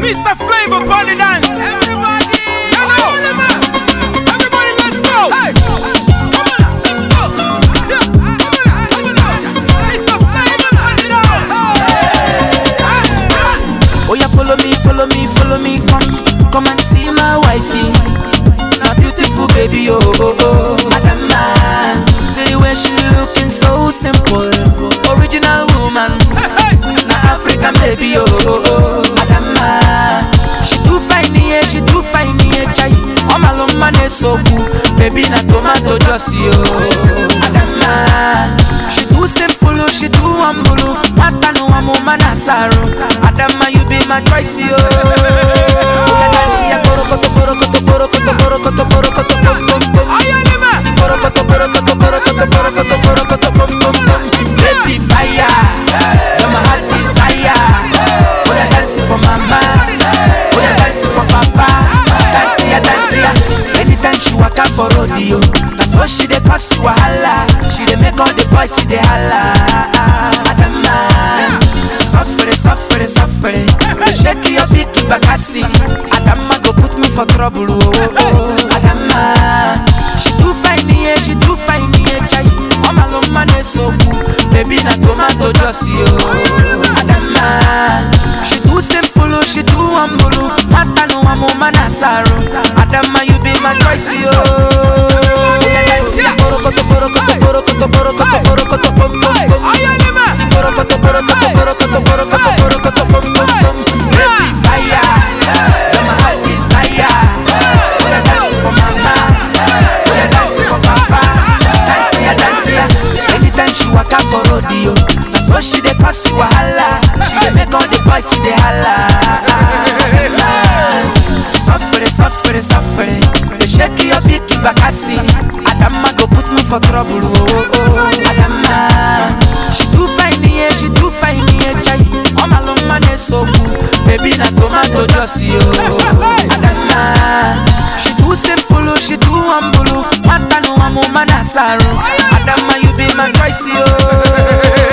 Mr. Flavor Bunny Dance. Everybody, hello. Everybody, let's go. Hey, come on, let's go. Yeah, come on, let's go. Mr. Flavor Bunny Dance. Oh yeah, follow me, follow me, follow me, come, come and see my wifey. My beautiful baby, oh oh oh, Adama. See where she looking so simple, original woman. Na African baby, oh oh oh, Adama. She too fine, yeah, she too fine, yeah, chai. Oh my love, man, is so cool. Baby, na tomato juicy, oh, Adama. She too simple, oh, she too humble, oh. Mata no amo manasaro. Adama, you be my choice, oh. Oya dance, ya, borokoto, borokoto, borokoto, borokoto, borokoto, bom, bom, bom. Borokoto, borokoto, borokoto, borokoto, borokoto, bom, bom, bom. Baby fire, you're my heart desire. Oya dance for mama, oya dance for papa. Dance ya, dance ya. Anytime she waka for rodeo, that's what she dey cause wahala. She dey make all the boys see dey holla. Adama, suffere, suffere, suffere. Shake your big bakasi. Adama go put me for trouble. Oh, oh, oh. Adama, she too fine, yeah, she too fine, yeah, chai. Oh my love, man, is so cool. Baby, na tomato juicy, oh. Adama, she too simple, oh, she too humble. oh. Mata no amo manasaro. Adama, you be my choice, oh. Oya dance, ya. Borokoto, borokoto, borokoto, borokoto, borokoto, bom, bom, bom. Borokoto, borokoto, borokoto, borokoto, borokoto, bom, bom, bom. Baby fire, you're my heart desire. Oya dance for mama, oya dance for papa. Dance ya, dance ya. Anytime she waka for rodeo, that's what she dey cause wahala. She dey make all the boys see dey holla. Suffere, suffere, suffere. They shake your big bakasi. Adama go put me for trouble. Oh, oh. Adama, she too fine, yeah, she too fine, yeah, chai. Oh my long man is so cool. Baby, na tomato juicy, oh. Adama, she too simple, oh, she too humble. oh. Mata no amo manasaro. Adama, you be my choice, oh.